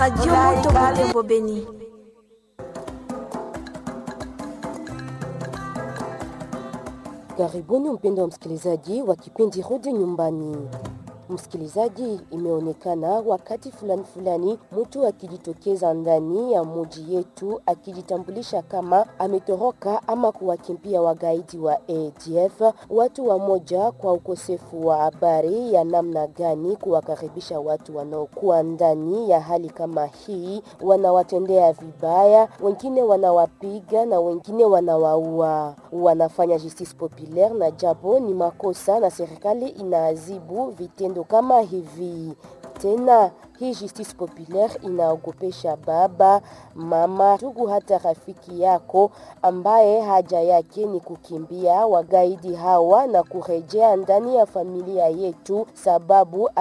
Radio Moto Butembo Beni. Karibuni mpendo wa msikilizaji wa kipindi Rudi Nyumbani. Msikilizaji, imeonekana wakati fulani fulani mtu akijitokeza ndani ya muji yetu akijitambulisha kama ametoroka ama kuwakimbia wagaidi wa ADF. Watu wamoja kwa ukosefu wa habari ya namna gani kuwakaribisha watu wanaokuwa ndani ya hali kama hii, wanawatendea vibaya, wengine wanawapiga na wengine wanawaua. Wanafanya justice populaire na japo ni makosa, na serikali inaadhibu vitendo kama hivi. Tena hii justice populaire inaogopesha baba, mama, ndugu, hata rafiki yako ambaye haja yake ni kukimbia wagaidi hawa na kurejea ndani ya familia yetu, sababu